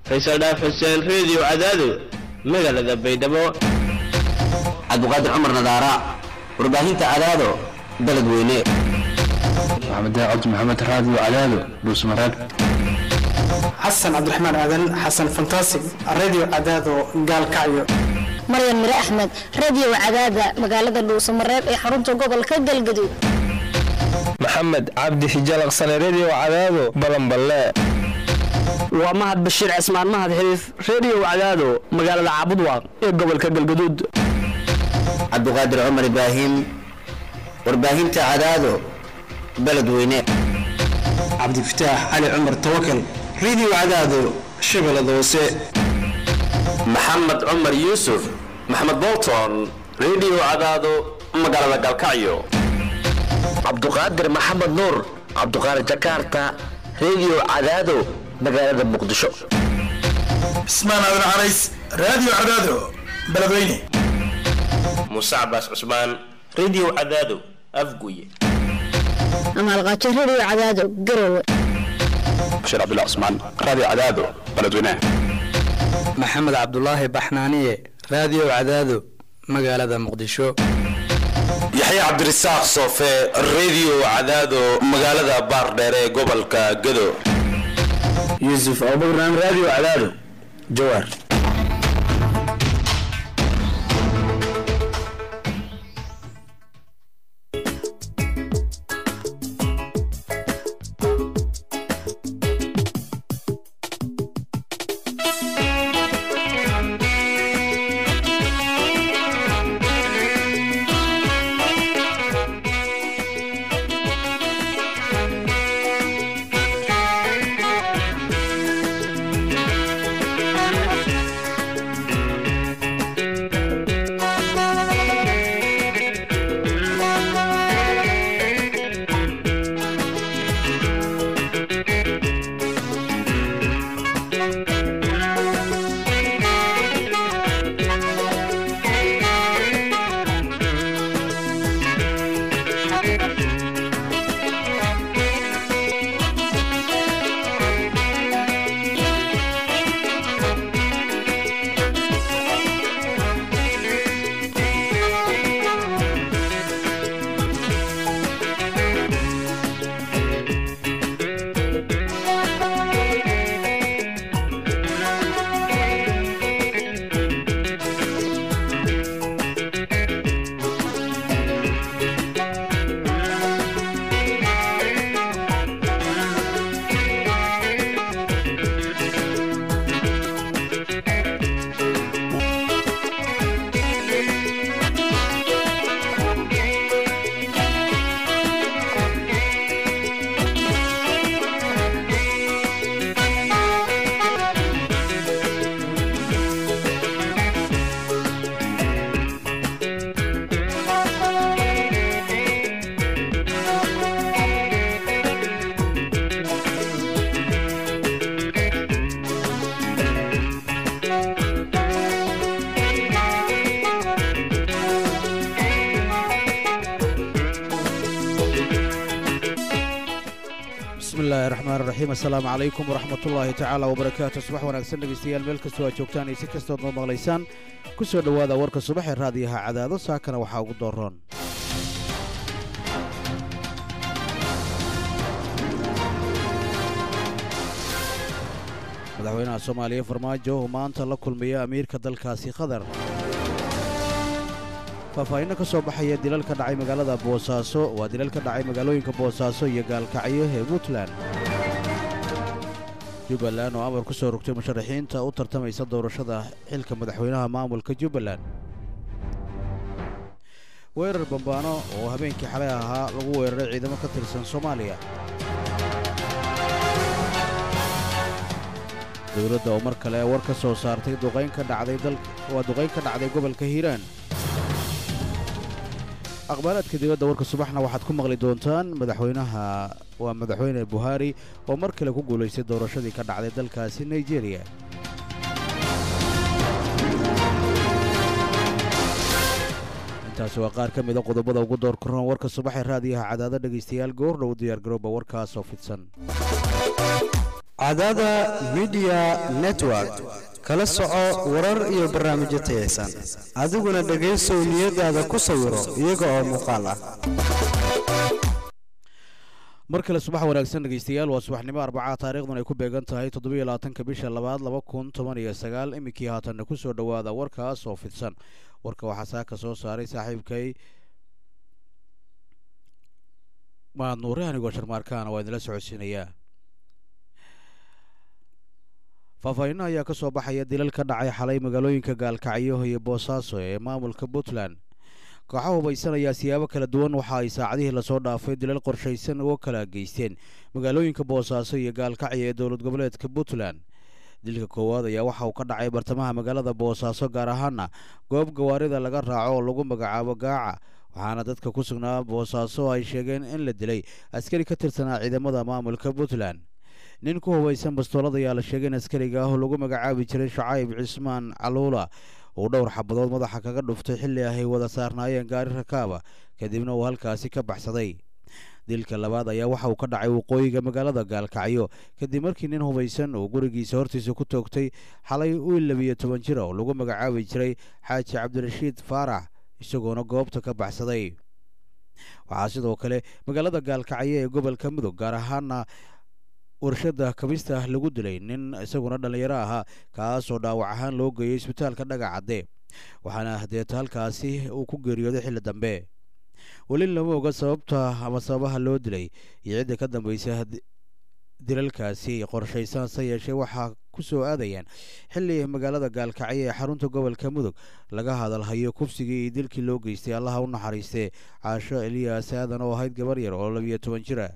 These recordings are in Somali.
faysal dhaaf xuseen reediyo cadaado magaalada baydhabo cabdiqaadir cumar nadaara warbaahinta cadaado baled weyne maxamed daacad maxamed raadiyo cadaado dhuusmareeb xasan cabdiraxmaan aadan xasan fantaasig radio cadaado gaalkacyo maryan mire axmed radio cadaada magaalada dhuusamareeb ee xarunta gobolka galgaduud maxamed cabdi xijalaqsane redio cadaado balanballe waa mahad bashiir cismaan mahad xiriif redio cadaado magaalada caabudwaaq ee gobolka galgaduud cabdiqaadir cumar ibraahim warbaahinta cadaado baled weyne cabdifataax cali cumar tawakal radio cadaado shabeellada hoose maxamed cumar yuusuf maxamed bolton redio cadaado magaalada galkacyo cabduqaadir maxamed nuur cabduqaadir jakarta redio cadaado magaalada muqdisho cismaan aadan carays radio cadaado beledweyne muuse cabaas cusmaan redio cadaado afguye amaalqaajo radio cadaado garowe bashir cabdullah cusmaan radio cadaado beledweyne maxamed cabdulaahi baxnaaniye radio cadaado magaalada muqdisho yaxya cabdirasaaq soofe redio cadaado magaalada baardheere ee gobolka gado yuusuf abubakran radio cadaado jawaar asalaamu calaykum waraxmatullaahi tacaala wabarakaatu subax wanaagsan dhegaystayaal meel kastoo aad joogtaan iyo si kastood noo maqlaysaan ku soo dhowaada warka subax ee raadiyaha cadaado saakana waxaa ugu dooroon madaxweynaha soomaaliya farmaajo oo maanta la kulmaya amiirka dalkaasi qatar faahfaahinno ka soo baxaya dilal ka dhacay magaalada boosaaso waa dilal ka dhacay magaalooyinka boosaaso iyo gaalkacyo ee puntland jubbaland oo amar ku soo rogtay musharaxiinta u tartamaysa doorashada xilka madaxweynaha maamulka jubbaland weerar bambaano oo habeenkii xalay ahaa lagu weeraray ciidamo ka tirsan soomaaliya dowladda oo mar kale war ka soo saartay duqayn ka dhacday waa duqayn ka dhacday gobolka hiiraan aqbaalaadka dibadda warka subaxna waxaad ku maqli doontaan madaxweynaha waa madaxweyne buhaari oo mar kale ku guulaystay doorashadii ka dhacday dalkaasi nigeriya intaasi waa qaar ka mida qodobada ugu door koran warka subaxee raadiyaha cadaado dhegaystayaal goordhow diyaargarooba warkaasoo fidsan cadaada midiya network kala soco warar iyo barnaamijyo tayaysan adiguna dhegaysow niyadaada ku sawiro iyaga oo muuqaal ah mar kale subax wanaagsan dhegeystayaal waa subaxnimo arbacaa taariikhdan ay ku beegan tahay toddobiyo labaatanka bisha labaad laba kun toban iyo sagaal iminkii haatanna ku soo dhowaada warkaas oo fidsan warka waxaa saaka soo saaray saaxiibkay mahad nuure anigoo sharmaarkaana waa idinla socodsiinayaa faahfaahinno ayaa ka soo baxaya dilal ka dhacay xalay magaalooyinka gaalkacyo iyo boosaaso ee maamulka puntland kooxa hubaysan ayaa siyaabo kala duwan waxa ay saacadihii lasoo dhaafay dilal qorshaysan uga kala geysteen magaalooyinka boosaaso iyo gaalkacyo ee dowlad goboleedka puntland dilka koowaad ayaa waxa uu ka dhacay bartamaha magaalada boosaaso gaar ahaana goob gawaarida laga raaco oo lagu magacaabo gaaca waxaana dadka ku sugnaa boosaaso ay sheegeen in la dilay askari ka tirsanaa ciidamada maamulka puntland nin ku hubaysan bastoolad ayaa la sheegay in askariga ah oo lagu magacaabi jiray shacayb cismaan caluula uu dhowr xabadood madaxa kaga dhuftay xilli ahay wada saarnaayeen gaari rakaaba kadibna uu halkaasi ka baxsaday dilka labaad ayaa waxa uu ka dhacay waqooyiga magaalada gaalkacyo kadib markii nin hubaysan uu gurigiisa hortiisa ku toogtay xalay wiil labiyo toban jir oo lagu magacaabi jiray xaaji cabdirashiid faarax isagoona goobta ka baxsaday waxaa sidoo kale magaalada gaalkacyo ee gobolka mudug gaar ahaana warshada kabista lagu dilay nin isaguna dhallinyaro ahaa kaasoo dhaawac ahaan loo geeyey isbitaalka dhagacadde waxaana hadeeta halkaasi uu ku geeriyooday xilli dambe weli lama oga sababta ama sababaha loo dilay iyo cidda ka dambaysa dilalkaasi qorshaysan se yeeshee waxaa ku soo aadayaan xilli magaalada gaalkacyo ee xarunta gobolka mudug laga hadalhayo kufsigii iyo dilkii loo geystay allaha u naxariistee caasho eliyaas aadan oo ahayd gabar yar oo labiyo toban jira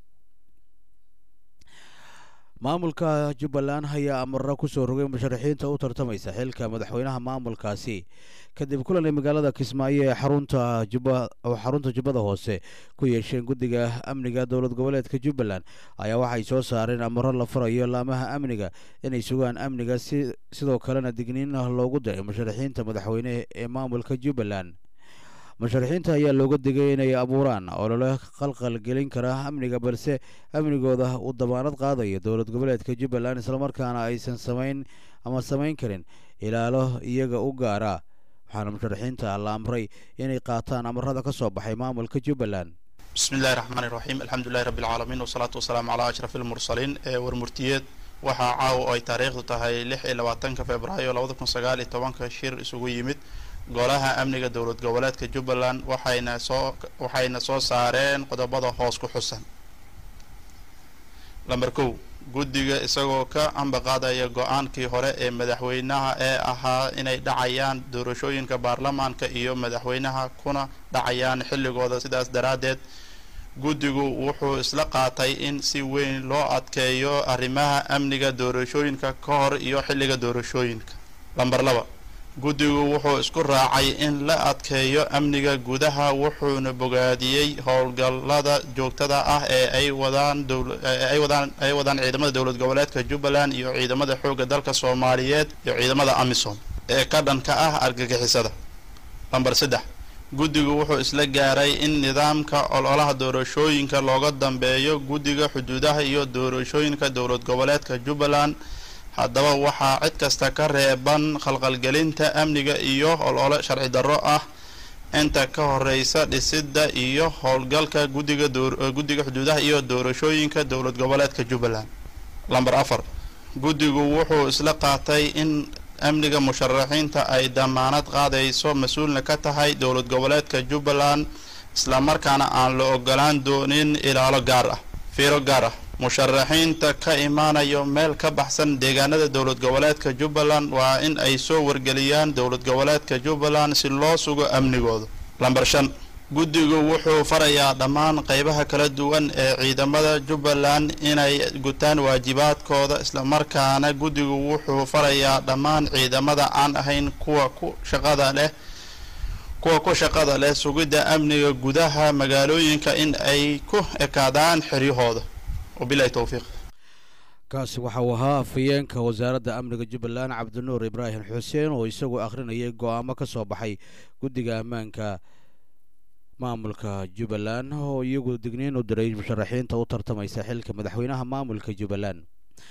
maamulka jubbaland ayaa amarro ku soo rogay musharaxiinta u tartamaysa xilka madaxweynaha maamulkaasi kadib kulan ay magaalada kismaayo ee xarunta xarunta jubbada hoose ku yeesheen guddiga amniga dowlad goboleedka jubbaland ayaa waxay soo saareen amarro la farayo laamaha amniga inay sugaan amniga sidoo kalena digniin loogu diray musharaxiinta madaxweyne ee maamulka jubbaland musharaxiinta ayaa looga digay inay abuuraan olole qalqal gelin kara amniga balse amnigooda uu damaanad qaadayo dowlad goboleedka jubbaland islamarkaana aysan samayn ama samayn karin ilaalo iyaga u gaara waxaana musharaxiinta la amray inay qaataan amarada ka soo baxay maamulka jubbaland bismi illahi raxmaan iraxiim alxamdulilahi rabbi alcaalamiin wasalaatu wasalaamu calaa ashraf ilmursaliin ee warmurtiyeed waxaa caawa oo ay taariikhdu tahay lix iyo labaatanka februaayo labada kun sagaal iyo tobanka shir isugu yimid golaha amniga dowlad goboleedka jubbaland waxayna soo waxayna soo saareen qodobada hoos ku xusan lamber kow guddiga isagoo ka ambaqaadaya go-aankii hore ee madaxweynaha ee ahaa inay dhacayaan doorashooyinka baarlamaanka iyo madaxweynaha kuna dhacayaan xilligooda sidaas daraaddeed guddigu wuxuu isla qaatay in si weyn loo adkeeyo arrimaha amniga doorashooyinka ka hor iyo xilliga doorashooyinka lamber laba guddigu wuxuu isku raacay in la adkeeyo amniga gudaha wuxuuna bogaadiyey howlgallada joogtada ah ee ay wadaan ay wadaan ay wadaan ciidamada dowlad goboleedka jubbaland iyo ciidamada xoogga dalka soomaaliyeed iyo ciidamada amisom ee ka dhanka ah argagixisada lamber saddex guddigu wuxuu isla gaaray in nidaamka ololaha doorashooyinka looga dambeeyo guddiga xuduudaha iyo doorashooyinka dowlad goboleedka jubbaland haddaba waxaa cid kasta ka reeban khalqalgelinta amniga iyo olole sharci darro ah inta ka horeysa dhisidda iyo howlgalka guddiga guddiga xuduudaha iyo doorashooyinka dowlad goboleedka jubbaland lamber afar guddigu wuxuu isla qaatay in amniga musharaxiinta ay damaanad qaadayso mas-uulna ka tahay dowlad goboleedka jubbaland islamarkaana aan la ogolaan doonin ilaalo gaar ah fiiro gaar ah musharaxiinta ka imaanayo meel ka baxsan deegaanada dowlad goboleedka jubbaland waa in ay soo wargeliyaan dowlad goboleedka jubbaland si loo sugo amnigooda lamber shan guddigu wuxuu farayaa dhammaan qeybaha kala duwan ee ciidamada jubbaland inay gutaan waajibaadkooda islamarkaana guddigu wuxuu farayaa dhammaan ciidamada aan ahayn kuwa ku shaqada leh kuwa ku shaqada leh sugidda amniga gudaha magaalooyinka in ay ku ekaadaan xiryahooda wabilahi towfiiq kaasi waxa uu ahaa afhayeenka wasaaradda amniga jubbaland cabdinuur ibraahim xuseen oo isagu akhrinayay go-aamo ka soo baxay guddiga ammaanka maamulka jubbaland oo iyagu digniin u diray musharaxiinta u tartamaysa xilka madaxweynaha maamulka jubbaland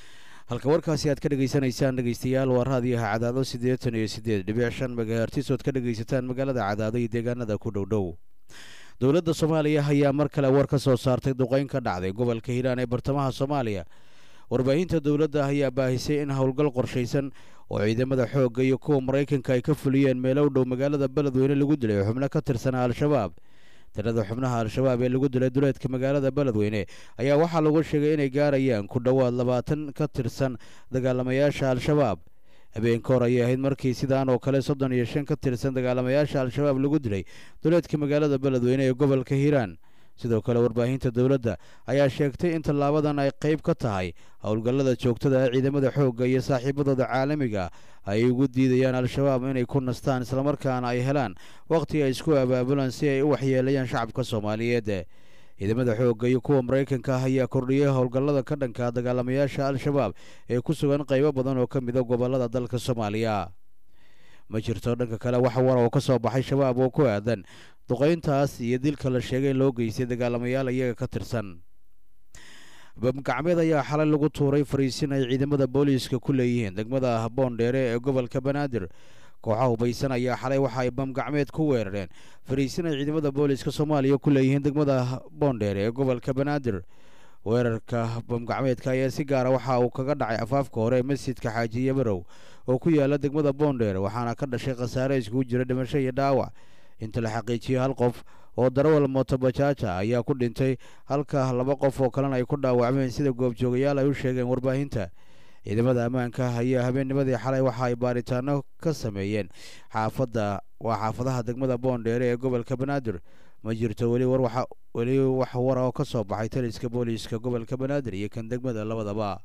halka warkaasi aad ka dhegaysanaysaan dhegaystayaal waa raadiyaha cadaado siddeetan iyo siddeed dhibic shan megahertis ood ka dhegaysataan magaalada cadaado iyo deegaanada ku dhow dhow dowladda soomaaliya ayaa mar kale war ka soo saartay duqayn ka dhacday gobolka hiiraan ee bartamaha soomaaliya warbaahinta dowladda ayaa baahisay in howlgal qorshaysan oo ciidamada xoogga iyo kuwa maraykanka ay ka fuliyeen meelo u dhow magaalada beledweyne lagu dilay xubno ka tirsanaa al-shabaab tirada xubnaha al-shabaab ee lagu dilay duleedka magaalada beledweyne ayaa waxaa lagu sheegay inay gaarayaan ku dhowaad labaatan ka tirsan dagaalamayaasha al-shabaab habeenka hor ayay ahayd markii sidaan oo kale soddon iyo shan ka tirsan dagaalamayaasha al-shabaab lagu dilay duleedka magaalada beledweyne ee gobolka hiiraan sidoo kale warbaahinta dowladda ayaa sheegtay in tallaabadan ay qayb ka tahay howlgallada joogtada ee ciidamada xoogga iyo saaxiibadooda caalamiga ay ugu diidayaan al-shabaab inay ku nastaan islamarkaana ay helaan wakhti ay isku abaabulaan si ay u waxyeelayaan shacabka soomaaliyeed ciidamada xoogga iyo kuwa maraykanka ah ayaa kordhiyay howlgallada ka dhanka dagaalamayaasha al-shabaab ee ku sugan qaybo badan oo ka mida gobollada dalka soomaaliya ma jirto dhanka kale wax war oo ka soo baxay shabaab oo ku aadan duqayntaas iyo dilka la sheegay in loo geystay dagaalamayaal iyaga ka tirsan bamgacmeed ayaa xalay lagu tuuray fariisin ay ciidamada booliiska ku leeyihiin degmada boondheere ee gobolka banaadir kooxaha hubaysan ayaa xalay waxa ay bamgacmeed ku weerareen fariisin ay ciidamada booliiska soomaaliya ku leeyihiin degmada boondheere ee gobolka banaadir weerarka bamgacmeedka ayaa si gaara waxa uu kaga dhacay afaafka hore ee masjidka xaaji yabarow oo ku yaala degmada boondheere waxaana ka dhashay khasaare iskugu jira dhimasho iyo dhaawac inta la xaqiijiyey hal qof oo darawal mootobajaaja ayaa ku dhintay halka laba qof oo kalena ay ku dhaawacmeen sida goobjoogayaal ay u sheegeen warbaahinta ciidamada ammaanka ayaa habeennimadii xalay waxa ay baaritaano ka sameeyeen xaafadda waa xaafadaha degmada boondheere ee gobolka banaadir ma jirto weli war waxa weli wax wara oo ka soo baxay taliska booliiska gobolka banaadir iyo kan degmada labadaba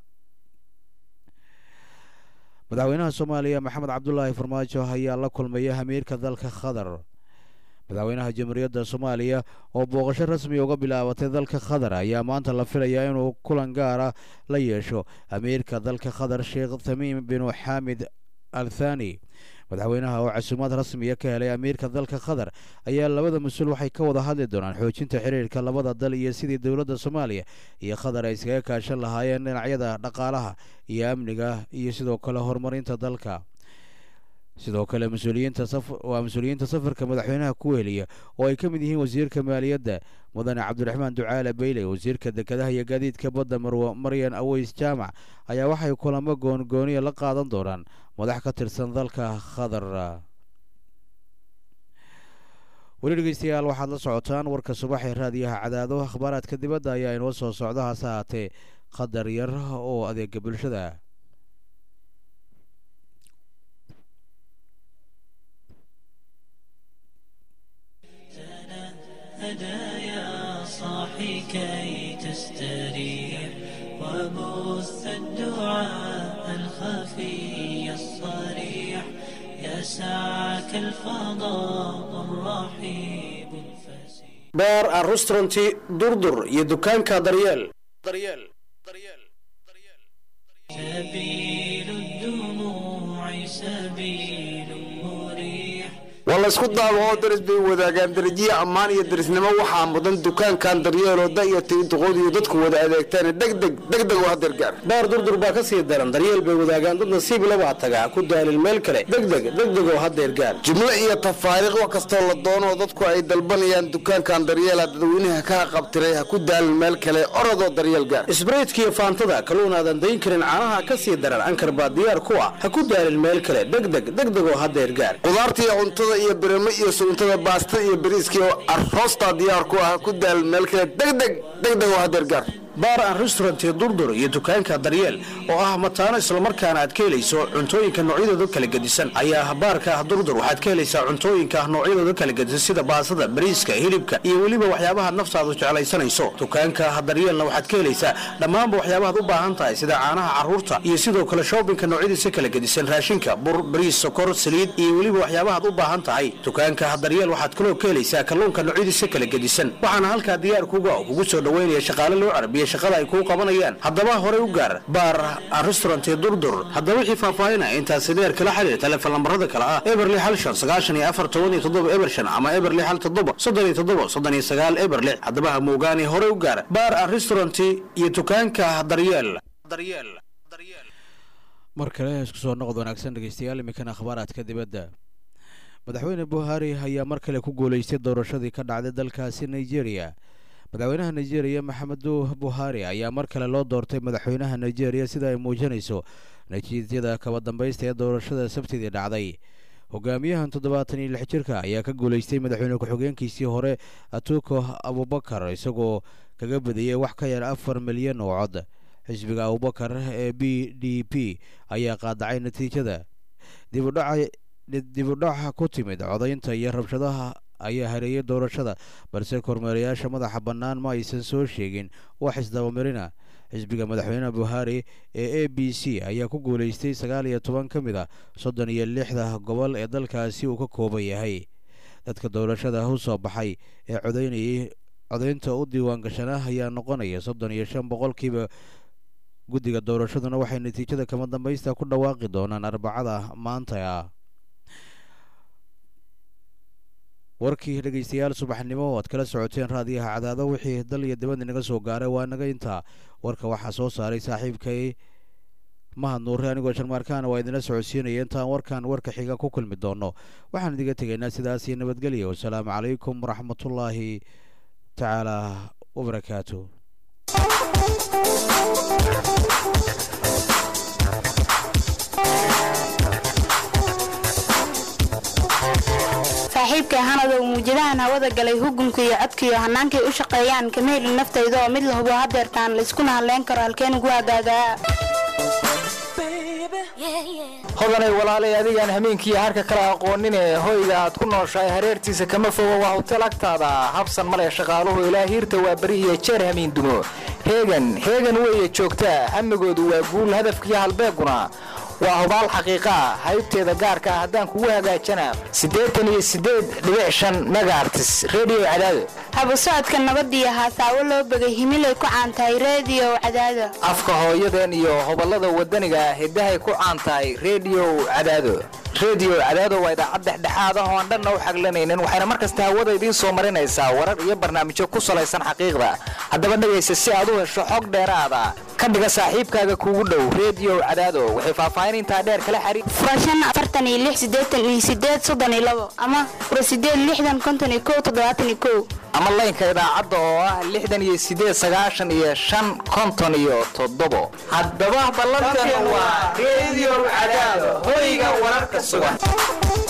madaxweynaha soomaaliya maxamed cabdulaahi farmaajo ayaa la kulmaya hamiirka dalka qatar madaxweynaha jamhuuriyadda soomaaliya oo booqasho rasmi uga bilaabatay dalka qatar ayaa maanta la filayaa inuu kulan gaara la yeesho amiirka dalka qatar sheekh tamiim binu xaamid al thani madaxweynaha oo casuumaad rasmiya ka helay amiirka dalka qatar ayaa labada mas-uul waxay ka wada hadli doonaan xoojinta xiriirka labada dal iyo sidii dowladda soomaaliya iyo qatar ay iskaga kaashan lahaayeen dhinacyada dhaqaalaha iyo amniga iyo sidoo kale horumarinta dalka sidoo kale mas-uuliyiinta waa mas-uuliyiinta safarka madaxweynaha ku weheliya oo ay ka mid yihiin wasiirka maaliyadda mudane cabdiraxmaan ducaale beyle wasiirka dekedaha iyo gaadiidka badda marwo maryan aweys jaamac ayaa waxay kulamo goongooniya la qaadan doonaan madax ka tirsan dalka qatar weli dhegeystayaal waxaad la socotaan warka subax ee raadiyaha cadaado akhbaaraadka dibadda ayaa inoo soo socda hase haatee qadar yar oo adeega bulshada هدايا صاحي كي تستريح وبث الدعاء الخفي الصريح يسعك الفضاء الرحيب beer aan restauranti durdur iyo dukaanka daryeel سبيل الدموع سبيل مريح waa laysku daabao daris bay wadaagaan darajiye ammaan iyo darisnimo waxaa mudan dukaankan daryeeloo da'yarta iyo duqood iyo dadku wada adeegtaan degdeg degdeg oo hadeergaar beer durdur baa ka sii daran daryeel bay wadaagaan dad nasiib labaa tagaa ku daalin meel kale degdeg degdeg oo hadeer gaar jumlo iyo tafaariiq wax kastoo la doonoo dadku ay dalbanayaan dukaankan daryeela dadweynaha ka qabtiray ha ku daalin meel kale orodoo daryeel gaar isbraytkiiyo faantada kaluun aadan dayn karin caanaha ka sii daran ankar baa diyaar ku ah ha ku daalin meel kale degdeg degdeg oo hadeer gaar qudaarta iyo cuntada iyo birimo iyo suuntada baasta iyo bariiska iyo arroostaa diyaar ku ah ha ku daalin meel kale degdeg degdeg oo hadeer gaar baar aan restaurant durdur iyo dukaanka daryeel oo ah mataano islamarkaana aad ka helayso cuntooyinka noocyadooda kala gedisan ayaa baarka ah durdur waxaad ka helaysaa cuntooyinka noocyadooda kala gedisan sida baasada bariiska hilibka iyo weliba waxyaabaha naftaadu jeclaysanayso dukaanka daryeelna waxaad ka helaysaa dhammaanba waxyaabahaad u baahan tahay sida caanaha carruurta iyo sidoo kale shoobinka noocyadiisa kala gedisan raashinka bur bariis sokor saliid iyo weliba waxyaabahaad u baahan tahay dukaanka daryeel waxaad kaloo ka helaysaa kalluunka noocyadiisa kala gedisan waxaana halkaa diyaar kuga kugu soo dhoweynaya shaqaale loo carabiya shaqada ay kuu qabanayaan haddaba horey u gaar baar restaurant durdur haddaba wixii faahfaahinaya intaasi dheer kala xiriir telefoon lambarada kale ah eberli hal shan sagaashan iyo afar toban iyo toddoba eber shan ama eberli hal toddoba soddon iyo toddoba soddon iyo sagaal eber lix haddaba ha moogaani horey u gaar baar restaurant iyo dukaanka daryeel mar kale isku soo noqod wanaagsan dhegeystayaal iminkana akhbaaraadka dibadda madaxweyne buhari ayaa mar kale ku guuleystay doorashadii ka dhacday dalkaasi nigeria madaxweynaha nigeria maxamedu buhari ayaa mar kale loo doortay madaxweynaha nigeria sida ay muujinayso natiijada kaba dambaysta ee doorashada sabtidii dhacday hogaamiyahan toddobaatan iyo lix jirka ayaa ka guuleystay madaxweyne ku-xigeenkiisii hore atuko abubakar isagoo kaga badiyey wax ka yar afar milyan oo cod xisbiga abubakar ee b d p ayaa qaadacay natiijada dibudhaca ku timid codaynta iyo rabshadaha ayaa hareeyay doorashada balse kormeerayaasha madaxa bannaan ma aysan soo sheegin wax isdabamarina xisbiga madaxweyne buhari ee a b c ayaa ku guuleystay sagaal iyo toban ka mid a soddon iyo lixda gobol ee dalkaasi uu ka kooban yahay dadka doorashada u soo baxay ee codaynayay codaynta u diiwaan gashanaa ayaa noqonaya soddon iyo shan boqolkiiba guddiga doorashaduna waxay natiijada kama dambaysta ku dhawaaqi doonaan arbacada maanta ah warkii dhegeystayaal subaxnimo oo aad kala socoteen raadiyaha cadaado wixii dal iyo dibad inaga soo gaaray waa naga intaa warka waxaa soo saaray saaxiibkay mahad nuure anigoo sharmaarkaana waa idinla socodsiinaya intaan warkan warka xiga ku kulmi doono waxaan idiga tegaynaa sidaas iyo nabadgelya wasalaamu calaykum waraxmatullaahi tacaala wabarakaatu saaxiibkay hanadow muujadahan hawada galay hugunka iyo codkiiyo hannaankay u shaqeeyaan kama helin naftayda oo mid la hubo hadeertaan layskuna hadleyn karo halkeen ugu hagaagaa hodanay walaalay adigaan hameenkiiyo harka kala aqoonin ee hoyga aad ku nooshahay hareertiisa kama fogo waa hotel agtaada habsan male shaqaaluhu ilaa hiirta waa beri iyo jeer hamiin dumo heegan heegan weeye joogtaa hamigoodu waa guul hadafkiiyo halbeeguna waa hubaal xaqiiqaa haybteeda gaarka ah haddaan kugu hagaajana siddeetan iyo siddeed dhibic shan megaartis redio cadaado habu socodka nabadiyo haasaawo loo begay himilay ku caan tahay reediyo cadaado afka hooyadeen iyo hoballada waddaniga ah hiddahay ku caan tahay redio cadaado redio cadaado waa idaacad dhexdhexaad ah oo aan dhanna u xaglanaynin waxayna mar kasta hawada idiin soo marinaysaa warar iyo barnaamijyo ku salaysan xaqiiqda haddaba dhegaysa si aad u hesho xog dheeraada ka dhiga saaxiibkaaga kuugu dhow redio cadaado waxay faahfaahin intaa dheer kala xariir furashan afartan iyo lix siddeetan iyo siddeed soddon iyo labo ama fura siddeed lixdan konton iyo kow toddobaatan iyo kow ama laynka idaacadda oo ah lixdan iyo siddeed sagaashan iyo shan konton iyo toddobo haddaba ballanteenu waa redio cadaado hoyga wararka sugan